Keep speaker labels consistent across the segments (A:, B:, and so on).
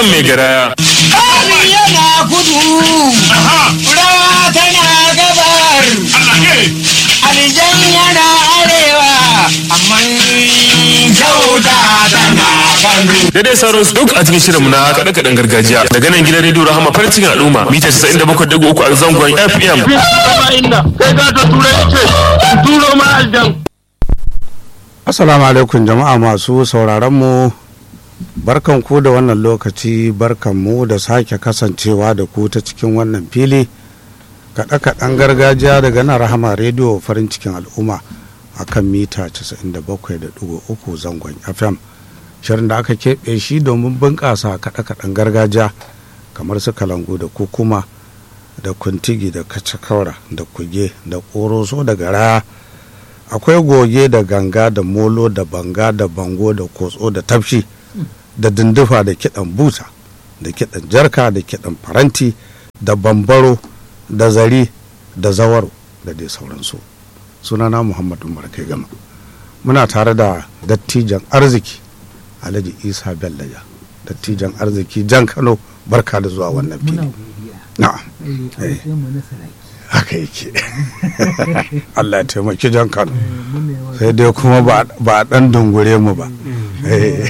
A: Hassan mai garaya.
B: Kami yana kudu, rawa tana gabar, alijan yana arewa, amma kyauta tana kanu.
A: Daidai sauran su duk a cikin shirinmu na kaɗe-kaɗen gargajiya. Daga nan gidan rediyo Rahama farin cikin al'umma mita 97.3 a zangon FM.
C: Assalamu alaikum jama'a masu sauraron mu barkan ku da wannan lokaci barkan mu da sake kasancewa da ku ta cikin wannan fili kaɗe-kaɗen gargajiya daga nan rahama rediyo farin cikin al'umma a kan mita 97.3 zangon fm shirin da aka keɓe shi domin bunƙasa kaɗe-kaɗen gargajiya kamar su kalangu da kukuma da kuntigi da kacakaura da kuge da ƙoroso da garaya akwai goge da ganga da molo da banga da bango da kotso da tafshi da dindufa da kiɗan busa da kiɗan jarka da kiɗan faranti da bambaro da zari da zawaro da dai sauransu sunana muhammadu kai gama muna tare da dattijan arziki alhaji isa bellaja dattijan arziki jan kano barka da zuwa wannan fili na'am Eh. haka yake allah ya taimaki jan kano sai dai kuma ba ba a dan dungure mu ba Eh.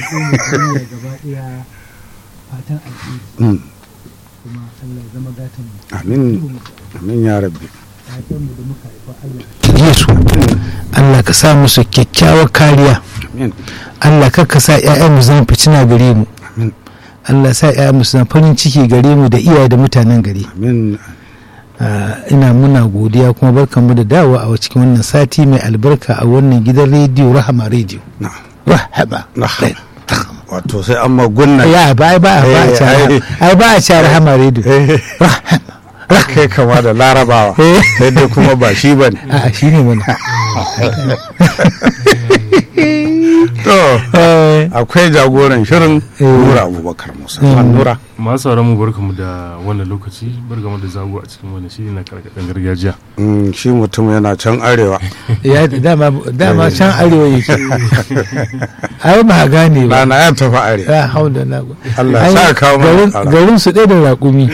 D: fatan alheri
C: Mm.
D: kuma Allah ya zama gatan mu
C: amin amin ya rabbi
D: fatan mu da muka haifa Allah ka su Allah ka sa musu kyakkyawar kariya
C: amin
D: Allah kar ka sa ƴaƴan mu zama fitina gare mu
C: amin
D: Allah sa ƴaƴan mu su zama farin ciki gare mu da iyaye da mutanen gari
C: amin
D: Ah, ina muna godiya kuma barkanmu da dawowa a cikin wannan sati mai albarka a wannan gidan rediyo rahama rediyo
C: na'am
D: rahama
C: na'am wato sai an magunna
D: ya ba ba ba a
C: Eh,
D: ci
C: ai.
D: ai ba a ci rahama rediyo
C: Eh,
D: rahama
C: kai kama da larabawa
D: Eh.
C: sai dai kuma ba shi ba ne
D: a shi ne mana
C: to
D: Eh,
C: akwai jagoran shirin
D: Eh.
C: nura abubakar musa nura
E: masu sauran mu barkamu da wannan lokaci barkamu da zago a cikin wannan shiri na karkaɗen gargajiya
C: Mm, shi mutum yana can arewa
D: ya dama dama can arewa yake ai ba gane ba
C: rana ya tafi arewa
D: ya hau da na
C: Allah ya sa kawo mana
D: garin-
C: tsara.
D: garin su ɗaya da raƙumi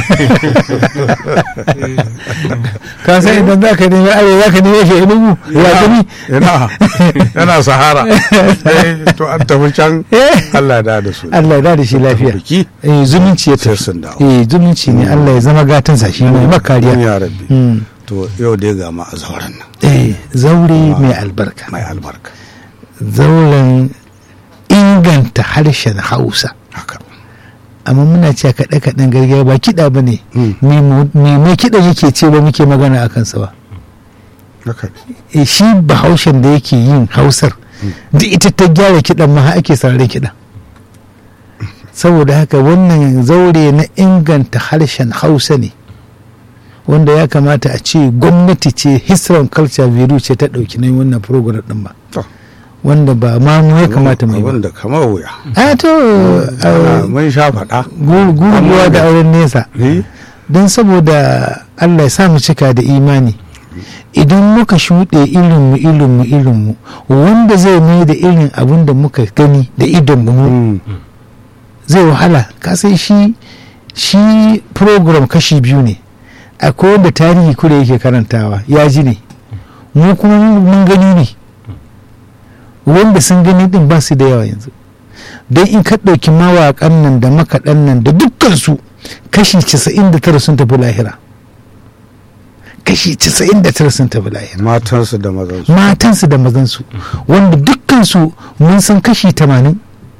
D: ka san idan za ka nemi arewa za ka nemi shi inugu raƙumi
C: yana yana sahara Eh, to an tafi can
D: Eh.
C: Allah ya da da su
D: Allah ya da shi lafiya
C: biki
D: eh zumunci ya
C: sai
D: tafi
C: sun dawo
D: eh zumunci ne Allah ya zama gatansa shi mai makariya
C: ya rabbi
D: Mm.
C: to yau dai ga ma a zauren nan
D: eh zaure mai albarka
C: mai albarka
D: zauren inganta harshen hausa
C: haka
D: amma muna cewa kaɗe-kaɗen gargajiya ba kiɗa ba ne
C: Mm.
D: me mai kiɗan yake ce ba muke magana a kansa ba
C: haka
D: e shi bahaushen da yake yin hausar duk ita ta gyara kiɗan ma har ake sararin kiɗan saboda haka wannan zaure na inganta harshen hausa ne wanda ya kamata a ce gwamnati ce history and culture bureau ce ta ɗauki nan wannan program ɗin ba
C: To.
D: wanda ba ma mu ya kamata mu yi ba
C: abin da kamar wuya
D: a to
C: Ah, mun sha faɗa
D: gurguwa da auren nesa
C: Eh,
D: don saboda Allah ya sa mu cika da imani idan muka shuɗe irinmu irinmu irinmu wanda zai mai da irin abin da muka gani da idonmu mu
C: mm,
D: zai wahala kasan shi shi program kashi biyu ne akwai wanda tarihi kure yake karantawa ya ji ne mu kuma mun gani ne wanda sun gani din ba su da yawa yanzu don in ka ɗauki mawaƙan nan da makaɗan nan da dukkansu kashi 99 sun tafi lahira kashi 99 sun tafi lahira
C: matansu da mazansu
D: matansu da mazansu wanda dukkansu mun san kashi 80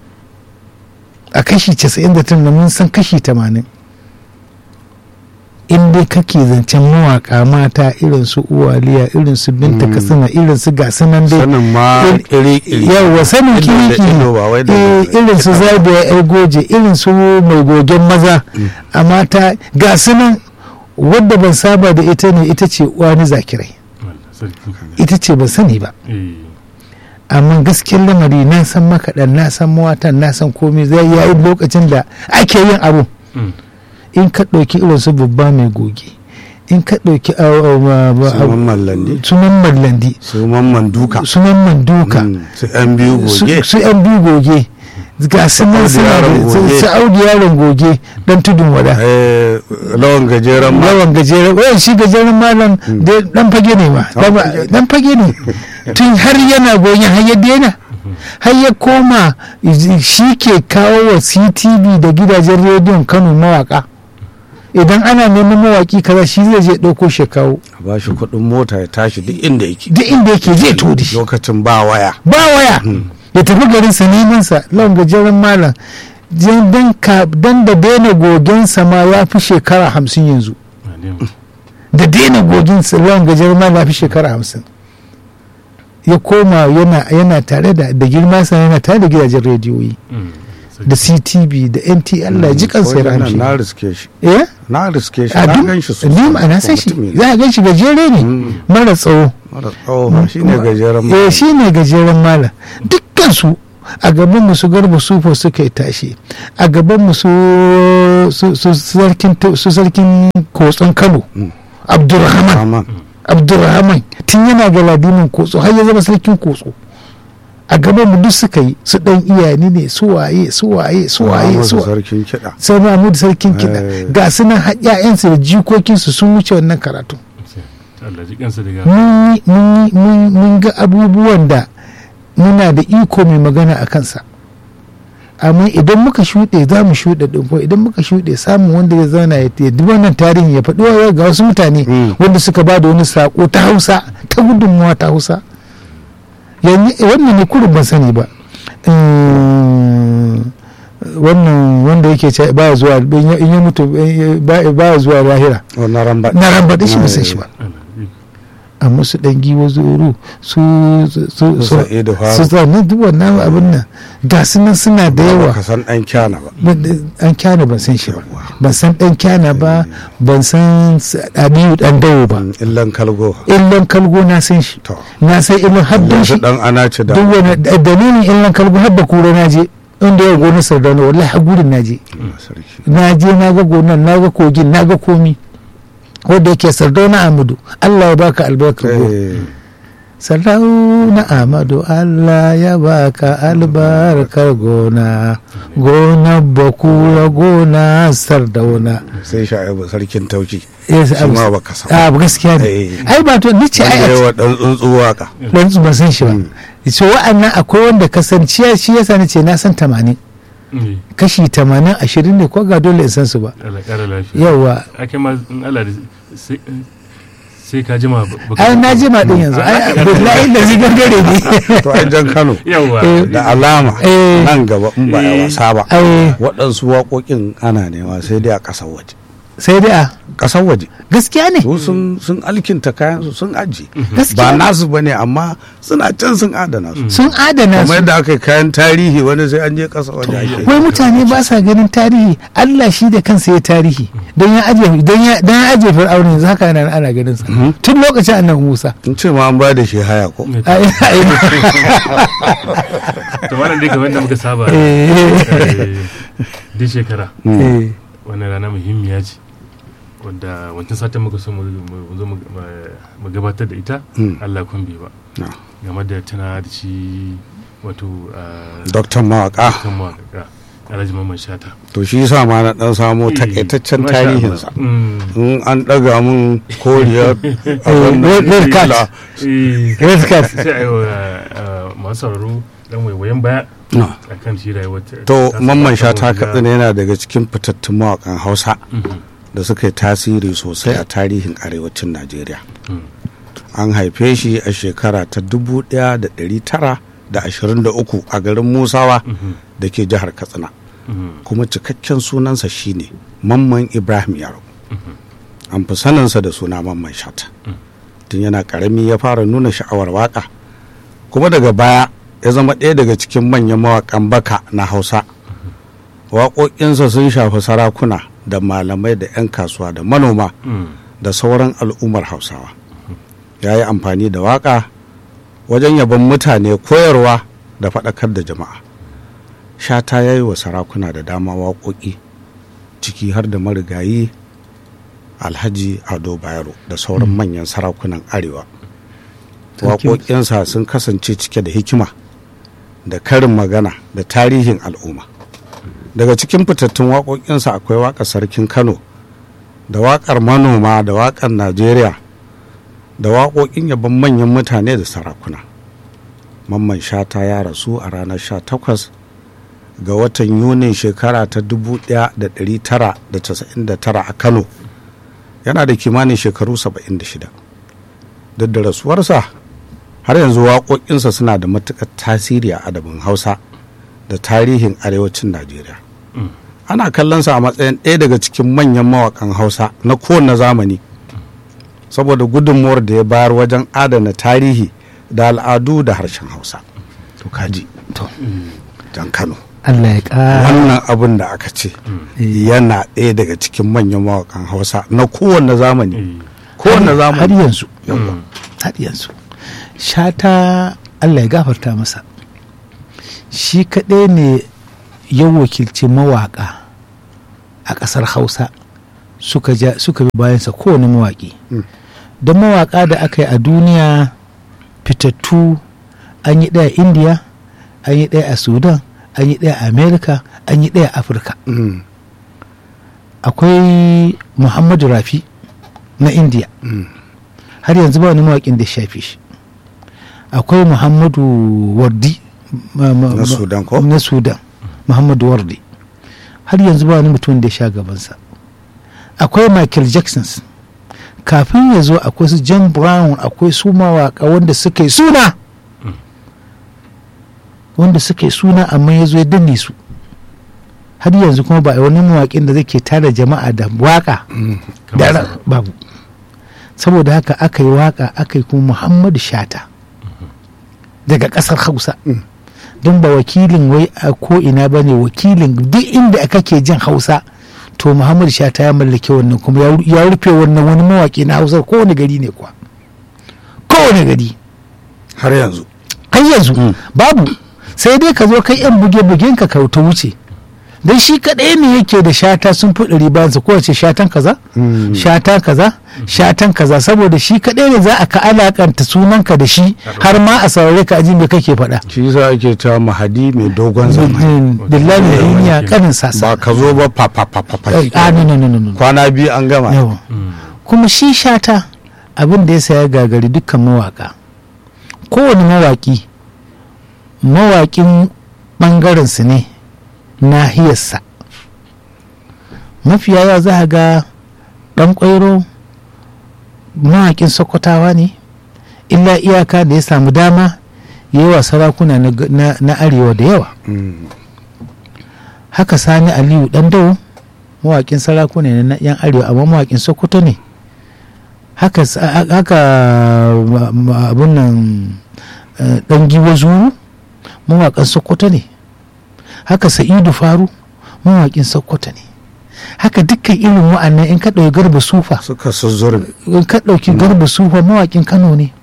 D: a kashi 99 da mun san kashi 80 in dai kake zancen mawaka mata irin su uwaliya irin su binta katsina irin su gasu nan dai
C: sanin ma
D: Il-
C: ƙiri-ƙiri
D: yawwa sanin
C: Ido da
D: kiriki
C: ido ba wai da
D: eh,
C: ido.
D: irin su zabiya yar goje irin su mai gogen maza a mata ga su nan wadda ban saba da ita ne ita ce wani zakirai
E: Allah sarki
D: ita ce ban sani ba
E: eh
D: amma gaskiyar lamari na san makaɗan na san mawatan na san komai zai yayi lokacin da ake yin abu
E: mm,
D: in ka ɗauki irin su babba mai goge in ka ɗauki
C: sunan mallandi
D: sunan mallandi
C: su mamman duka
D: sunan manduka
C: Mm, su yan biyu
D: su
C: goge
D: su yan biyu goge ga su nan
C: Audu
D: suna
C: yaron
D: da
C: goge.
D: su audu yaron goge dan tudun wada
C: Eh, lawan gajeren ma
D: yawan gajeren wayan shi gajeren malam dai dan fage ne ma
C: Dan fage.
D: dan fage ne tun har yana goyon har ya daina har ya koma shi ke kawo wa ctv da gidajen rediyon kano mawaka idan ana neman mawaki kaza shi zai je ɗauko shi ya kawo
C: a ba shi kuɗin mota ya tashi duk inda yake
D: duk inda yake zai to da shi
C: lokacin ba waya
D: ba waya ya tafi garin sa neman sa lawan gajeren malam dan dan ka dan da daina gogen sa ma ya fi shekara hamsin yanzu
E: Na ne.
D: da daina gogin sa lawan gajeren malam ya fi shekara hamsin ya koma yana yana tare da da girma sa yana tare da gidajen rediyoyi
E: Mm.
D: da ctv da nt allah ya ji kansa ya
C: Wajen nan
D: rahamshi
C: na riske shi
D: eh
C: na riske shi
D: a
C: na
D: duk
C: gan shi
D: ni ma na san shi
C: Mutum ne.
D: za a gan shi gajere ne mara tsawo
C: mara tsawo shi ne gajeren ma
D: eh shi ne gajeren malam dukkan su a gaban mu su garba sufo suka yi tashi a gaban mu su su su sarkin su sarkin kotson kano abdurrahman
C: Aman.
D: abdurrahman tun yana ga ladimin kotso har ya zama sarkin kotso a gaban mu duk suka yi su dan iyani ne su waye su waye su waye
C: Muhammadu
D: su waye
C: sarkin kiɗa
D: sai mahmud sarkin kiɗa
C: Eh.
D: ga su nan har 'ya'yansu da jikokinsu sun wuce wannan karatu
E: Allah ji kansa daga
D: mun yi- mun yi- mun mun ga abubuwan da muna da iko mai magana a kansa amma idan muka shuɗe za mu shuɗe ɗin ko idan muka shuɗe samun wanda ya zauna ya ya dubi wannan tarihin ya faɗi wa ga wasu mutane
C: Mm.
D: wanda suka ba da wani saƙo ta hausa ta gudunmuwa ta hausa yanzu wannan ne kurin ban sani ba Mm, wannan wanda yake ce baya zuwa in ya- in ya mutu eh, baya baya zuwa lahira
C: wannan ramba
D: na rambaɗe shi ba san shi ba
E: Allah ji.
D: amma su dan giwa zuru su su su
C: Su Sa'idu Faru.
D: su zane duk wannan abin nan ga su nan suna da yawa
C: ka san ɗan kyana ba
D: Ban- an kyana ban san shi ba ban san dan kyana ba ban san s- abiyu dan dawo ba
C: illan kalgo
D: illan kalgo na san shi
C: to
D: na san illan haddon shi
C: yanzu dan ana ci da
D: duk wani da- dalilin illan kalgo har da kura na je inda ya gonar sardauna wallahi har gudun na je
C: Allah sarki
D: na je na ga gonar na ga kogin na ga komi wanda yake sardauna amadu allah ya baka albarkar gona
C: Eh,
D: Sardauna Amadu Allah ya baka albarkar gona, gona bakura gona sardauna.
C: sai sha'ibu sarkin tauci
D: Yes,
C: shi
D: abu-
C: ma baka san
D: Ah, gaskiya ne.
C: Eh.
D: Ai ba to ni ce
C: wanda
D: ai
C: yawa dan tsuntsu waka
D: dan su ban san shi ba. So wa'annan akwai wanda kasanciya shi yasa ni ce na san 80.
E: Mm.
D: Kashi 80 20 ne ko ga dole in san su ba.
E: Allah ƙara lafiya
D: Yawa.
E: ake ma in Allah da sai sai ka jima ba- baka-
D: Ai na jima din yanzu. Ai billahi da zai gangare ne.
C: to ai jan kano
E: yawa
D: Eh.
C: da alama
D: Eh.
C: nan gaba in ba ya wasa ba
D: Ai
C: waɗansu waƙoƙin ana nema sai dai a ƙasar waje
D: sai dai a
C: ƙasar waje
D: gaskiya ne.
C: su sun sun alkinta kayan su sun aji ba
D: Gaskiya
C: nasu ba ne amma suna can sun adana su
D: sun adana
C: kamar
D: su.
C: yadda aka yi kayan tarihi wani sai an je ƙasar waje ake
D: wai mutane ba sa ganin tarihi Allah shi da kansa ya tarihi don ya aje don ya don ya aje fir'auna yanzu haka ana ana ganin sa tun lokacin annabi Musa
C: in ce ma an ba da shi haya ko
D: Ai, ai,
E: to wannan dai kamar da muka saba
D: eh,
E: eh, duk shekara
D: eh,
E: wannan rana muhimmiya ce wanda wancan satin muka so mu mu zo mu mu gabatar da ita
C: Mm.
E: Allah kun bi ba
C: No.
E: game da tana da shi wato ah,
C: doktan mawaka
E: kan mawaƙa Alhaji Mamman Shata
C: to shi yasa ma na dan samo takaitaccen
E: Masha Allah.
C: tarihinsa
E: Mm.
C: in an ɗaga mun koriyar a wannan
D: red- red card.
C: fila.
E: Eh,
D: red card
E: sai a yi wa ah, masu sauraro dan waiwayen baya
C: No.
E: a kan shi rayuwar ta-
C: to
E: ta-
C: mamman
E: ta-
C: shata
E: ta-
C: katsina yana daga cikin fitattun mawakan hausa
E: Mhm.
C: da suka yi tasiri sosai a tarihin arewacin najeriya
E: Mm.
C: an haife shi a shekara ta 1923 a garin musawa
E: Mhm.
C: da ke jihar katsina
E: Mhm.
C: kuma cikakken sunansa shine mamman ibrahim yaro an fi saninsa da suna mamman shata tun yana karami ya fara nuna sha'awar waka kuma daga baya ya zama ɗaya daga cikin manyan mawakan baka na hausa waƙoƙinsa sun shafi sarakuna da malamai da 'yan kasuwa da manoma
E: Mm.
C: da sauran al'ummar hausawa ya yi amfani da waƙa wajen yabon mutane koyarwa da faɗakar da jama'a shata ya yi wa sarakuna da dama waƙoƙi ciki har da marigayi alhaji ado bayero da sauran manyan sarakunan arewa
D: Thank you.
C: waƙoƙinsa sun kasance cike da hikima da karin magana da tarihin al'umma daga cikin fitattun waƙoƙinsa akwai waƙar sarkin kano da waƙar manoma da waƙar najeriya da waƙoƙin yabon manyan mutane da sarakuna mamman shata ya rasu a ranar 18 ga watan yunin shekara ta 1999 a kano yana da kimanin shekaru 76 duk da rasuwarsa har yanzu waƙoƙinsa suna da matuƙar tasiri a adabin hausa da tarihin arewacin najeriya ana kallonsa a matsayin ɗaya daga cikin manyan mawaƙan hausa na kowane zamani saboda gudunmuwar da ya bayar wajen adana tarihi da al'adu da harshen hausa to kaji
D: to
C: jan kano
D: Allah ya ƙara
C: wannan abin da aka ce yana ɗaya daga cikin manyan mawaƙan hausa na kowane zamani kowane
D: har
C: zamani
D: yanzu har yanzu shata Allah ya gafarta masa shi kaɗai ne ya wakilci mawaƙa a ƙasar hausa suka ja suka bi bayansa kowane mawaƙi don mawaƙa da aka yi a duniya fitattu an yi ɗaya a indiya an yi ɗaya a sudan an yi ɗaya a amerika an yi ɗaya a afirka
C: Mm,
D: akwai muhammadu rafi na indiya har yanzu ba wani mawaƙin da ya shafe shi akwai muhammadu wardi ma- ma-
C: Na
D: ma-
C: Sudan ko?
D: na sudan muhammadu wardi har yanzu ba wani mutum da ya sha gabansa akwai michael jackson kafin ya zo akwai su john brown akwai su mawaƙa wanda suka yi suna wanda suka yi suna amma ya zo ya danne su har yanzu kuma ba a yi wani mawaƙin da zai ke tara jama'a da waƙa da ra- babu saboda haka aka yi waƙa aka yi kuma muhammadu shata daga ƙasar hausa don ba wakilin wai a ko'ina ba ne wakilin duk inda aka ke jin hausa to muhammadu shata ya mallake wannan kuma ya ru- ya rufe wannan wani mawaƙi na hausa kowane gari ne kuwa kowane gari
C: har yanzu
D: har yanzu babu sai dai ka zo kai yan buge-bugen ka ta wuce dan shi kaɗai ne yake da shata sun fi ɗari bayansa kowace shatan kaza shata kaza shatan kaza saboda shi kaɗai ne za a ka alakanta sunanka da shi har ma a saurare ka aji me kake faɗa
C: shi yasa ake cewa mahadi mai dogon zamani
D: billahi da duniya kanin
C: ba
D: sasa
C: ka zo ba fa fa fa fa fa
D: a no no no no no
C: kwana biyu an gama
D: yawa kuma shi shata abin da ya saya gagari dukkan mawaka kowane mawaki mawakin ɓangarensu ne nahiyarsa mafiya yawa za a ga ɗan ƙwairo mawakin sokotawa ne illa iyaka da ya samu dama ya yi wa sarakuna na, na- na arewa da yawa
C: Mm,
D: haka sani aliyu dan dawo mawakin sarakuna ne na yan arewa amma mawakin sokoto ne haka sa- haka ma- ma- abun nan eh, dan giwa zuru mawakin sokoto ne haka sa'idu faru mawakin sokoto ne haka dukkan irin wa'annan in ka ɗauki garba sufa
C: suka suzzurin
D: in ka ɗauki garba sufa mawakin kano ne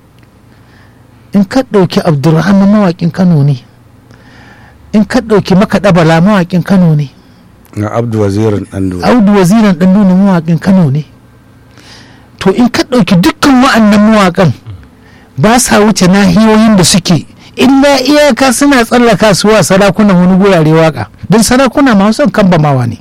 D: in ka ɗauki abdulrahman mawakin kano ne in ka ɗauki makaɗa bala mawakin kano ne
C: na abdu wazirin dan dole
D: audu waziran ɗan nuna mawakin kano ne to in ka ɗauki dukkan wa'annan mawakan ba sa wuce nahiyoyin da suke illa iyaka suna tsallaka su wa sarakunan wani gurare waka don sarakuna ma son kambamawa ne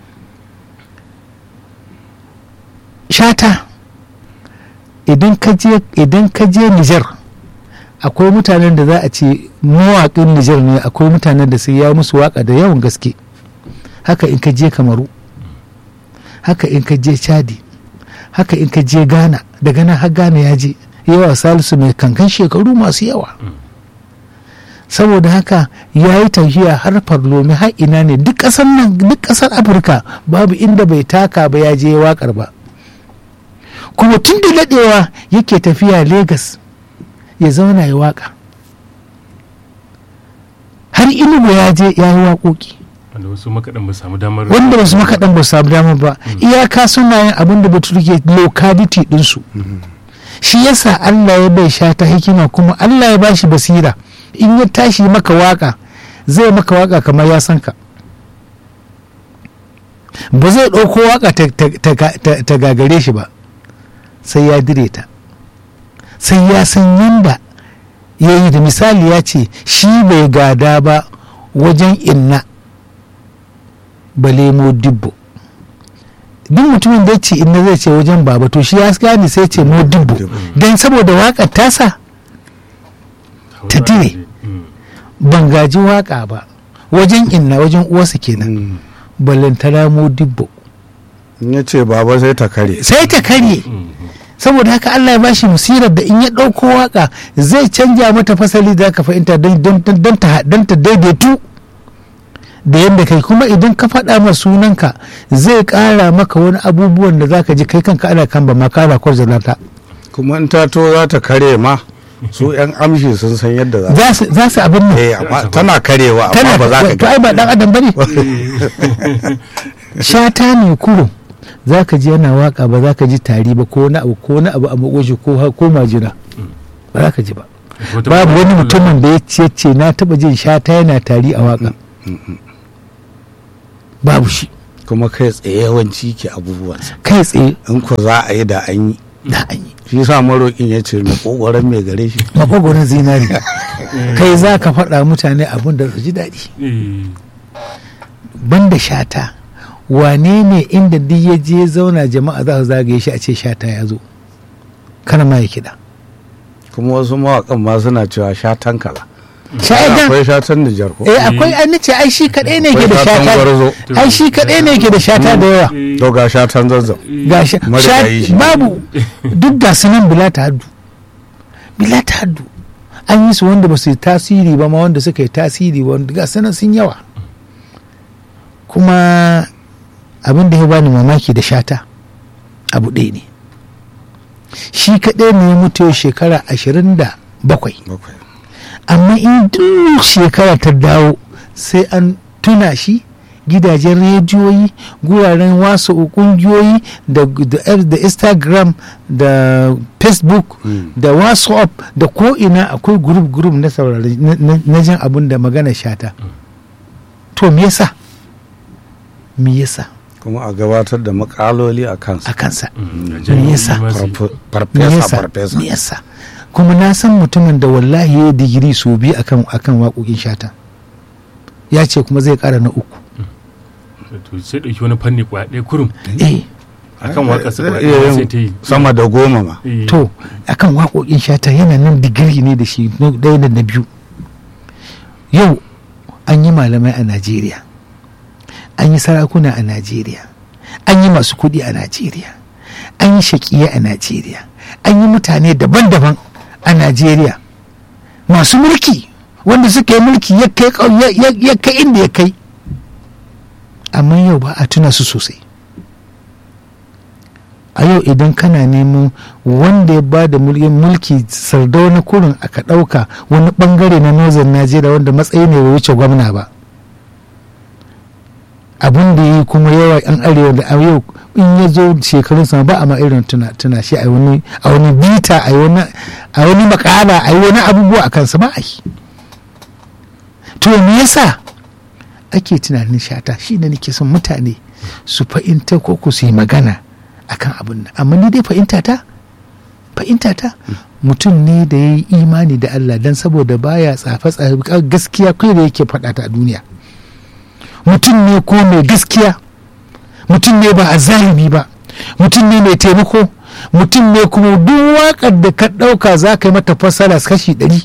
D: shata idan ka je idan ka je Nijar akwai mutanen da za a ce mawaƙin Nijar ne akwai mutanen da sai ya musu waka da yawan gaske haka in ka je Kamaru haka in ka je Chadi haka in ka je Ghana daga nan har Ghana ya je yawa salisu mai kankan shekaru masu yawa saboda haka ya yi tafiya har farlomi har ina ne duk ƙasar nan duk ƙasar afirka babu inda bai taka ba ya je waƙar ba kuma tun da daɗewa yake tafiya Legas ya zauna ya waƙa har inugu ya je ya yi waƙoƙi
E: wanda wasu makaɗan ba samu damar
D: wanda wasu makaɗan ba su samu damar ba iyaka suna yin abin da bature ke locality ɗinsu shi yasa Allah ya bai sha ta hikima kuma Allah ya bashi basira in ya tashi maka waka zai maka waka kamar ya san ka ba zai ɗauko waka ta- ta- ta ta- ta gagare shi ba sai ya dire ta sai ya san yanda ya yi da misali ya ce shi bai gada ba wajen inna balemo dibbo duk mutumin da ya ce inna zai ce wajen baba to shi ya gane sai ce mo dibbo don saboda waƙar tasa ta dire ban gaji waƙa ba wajen inna wajen uwarsa kenan ballantana mo dibbo
C: in ya ce baba sai ta kare
D: sai ta karye saboda haka Allah ya bashi musirar da in ya ɗauko waka zai canja mata fasali da ka fahimta don ta daidaitu da yadda kai kuma idan ka faɗa ma sunanka zai ƙara maka wani abubuwan da za ka ji kai kanka ana kan ba ma kara kwarzalata
C: kuma in ta to za ta kare ma su yan amshi sun san yadda za
D: za su abin nan
C: eh amma tana karewa amma ba za ka
D: to ai ba dan adam bane shata ne kuro za ka ji yana waka ba za ka ji tari ba ko na abu ko na abu a makoshi ko ko majina ba za ka ji ba babu wani mutumin da ya ce ce na taba jin shata yana tari a waka babu shi
C: kuma kai tsaye yawanci ke abubuwansa
D: kai tsaye
C: in ko za a yi da an yi
D: da an yi
C: shi sa maroƙin ya ce makogoron mai gare shi
D: makogoron zinari kai za ka faɗa mutane abin da su ji daɗi banda shata wane ne inda duk ya je zauna jama'a za su zagaye shi a ce shata ya zo kana ma ya kiɗa
C: kuma wasu mawaƙan ma suna cewa shatan kala
D: sha'idan
C: akwai shatan Nijar ko
D: eh akwai an ce ai shi kaɗai ne ke da
C: Akwai shatan
D: shata
C: gwarzo.
D: ai shi kaɗai ne ke da shata da yawa
C: to ga shatan zazzau
D: ga sha-
C: Marigayi
D: sha-
C: shi.
D: babu duk ga su nan bila ta haddu bila ta haddu an yi su wanda ba su yi tasiri ba ma wanda suka yi tasiri wanda ga su nan sun yawa kuma abin da ya bani mamaki da shata abu ɗaya ne shi kaɗai ne ya mutu yau shekara ashirin da bakwai
C: bakwai
D: amma in duk shekara ta dawo sai an tuna shi gidajen rediyoyi guraren wasu kungiyoyi da, da, da instagram da facebook da whatsapp da ko'ina akwai gurup gurup na saurari na- na na jin abin da magana shata to me yasa me yasa
C: kuma a gabatar da makaloli a kansa
D: a kansa me yasa
C: Farfe-
D: me
C: farfesa
D: yasa
C: farfesa
D: me yasa kuma na san mutumin da wallahi ya yi digiri sau biyu akan akan waƙoƙin shata ya ce kuma zai ƙara na uku
E: to sai ɗauki wani fanni kwaya ɗaya kurum
D: eh
E: akan waka sa kwaya
C: Iya
E: ɗaya
C: yin
E: sai ta yi
C: sama da goma ma
E: Eh,
D: to akan waƙoƙin shata yana nan digiri ne da shi na ɗaya da na biyu yau an yi malamai a najeriya an yi sarakuna a najeriya an yi masu kuɗi a najeriya an yi shaƙiya a najeriya an yi mutane daban-daban a najeriya masu mulki wanda suka yi mulki ya kai ƙau- ya- ya ya kai inda ya kai amma yau ba a tuna su sosai a yau idan kana neman wanda ya ba da mulkin mulki sardauna kurin aka ɗauka wani bangare na northern najeriya wanda matsayi ne bai wuce gwamna ba abin da ya yi kuma yawa yan arewa da a yau in ya zo shekarun sama ba a ma irin tuna, tuna shi a wani a wani bita a wani a wani makala a yi wani abubuwa a kansa ba a yi to me yasa ake tunanin shata shi ne nake son mutane su fahimta ko ku su yi magana akan abin nan amma ni dai fahimta ta fahimta ta mutum ne da ya yi imani da Allah don saboda baya tsafe tsafe gaskiya kai da yake faɗa ta a duniya mutum ne ko mai gaskiya mutum ne ba a zalimi ba mutum ne mai taimako mutum ne kuma duk waƙar da ka ɗauka za ka yi mata fassara kashi ɗari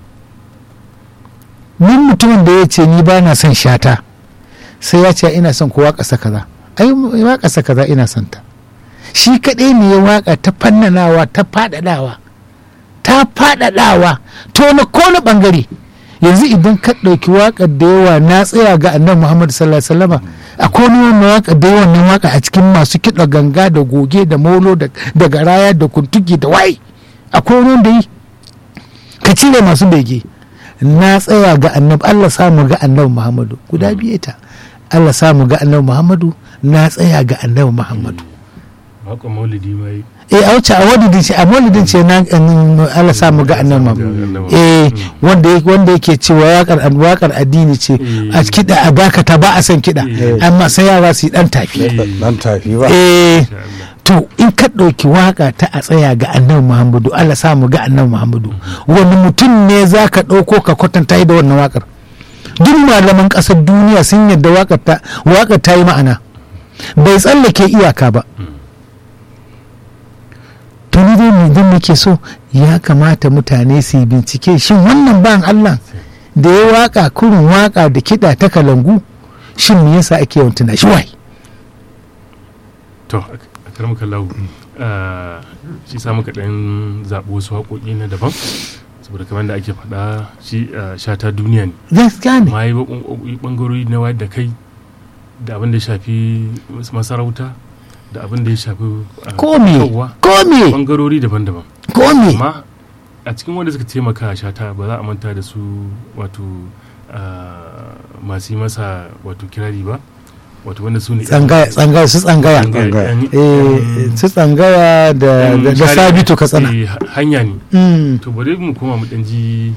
D: min mutumin da ya ce ni ba na son shata sai ya ce ina son ko waƙa kaza ai waƙa kaza ina son ta shi kaɗai ne ya waƙa ta fannanawa ta faɗaɗawa ta faɗaɗawa to na kone ɓangare yanzu idan ka ɗauki waƙar da yawa na tsaya ga annabi muhammadu sallallahu alaihi wasallama akwai wani wannan waƙa da yawan nan waƙa a cikin masu kiɗa ganga da goge da molo da da garaya da kuntuki da waye akwai wani wanda yi ka cire masu bege na tsaya ga annabi Allah samu ga annabi Muhammadu guda biye ta Allah samu ga annabi Muhammadu na tsaya ga annabi Muhammadu
E: waka maulidi ma yi
D: eh a wacce a wadidin ce a maulidin ce na mm, Allah samu ga annabi Muhammadu eh wanda yake wanda yake cewa wakar wakar addini ce a kiɗa a dakata ba a san kiɗa
E: Eh.
D: amma sai yara su yi dan tafi
E: Eh.
C: dan tafi ba
D: eh
E: insha Allah.
D: to in ka ɗauki waka ta a tsaya ga annabi muhammadu allah sa mu ga annabi muhammadu wani mutum ne za ka ɗauko ka kwatanta da wannan wakar duk malaman ƙasar duniya sun yadda wakar ta wakar ta yi ma'ana bai tsallake iyaka ba to ni dai mai nake so ya kamata mutane su yi bincike shin wannan ban allah da ya waka kurin waka da kiɗa ta kalangu shin me yasa ake yawan tuna shi wai
E: to a karamar kallahu shi sa muka ɗan zaɓi wasu haƙoƙi na daban saboda kamar da ake faɗa shi shata duniya ne
D: gaskiya ne
E: ma yi ɓangarori na wayar da kai da abin da ya shafi masarauta da abin da ya shafi
D: ko me ko me
E: ɓangarori daban-daban
D: ko me
E: amma a cikin wanda suka taimaka a shata ba za a manta da su wato masu yi masa wato kirari ba wato wanda su ne
D: tsangaya tsangaya su tsangaya
C: Tsangaya.
D: eh su tsangaya da da- da sabitu ka tsana
E: hanya ne
D: Mm.
E: to bari mu koma mu ɗan ji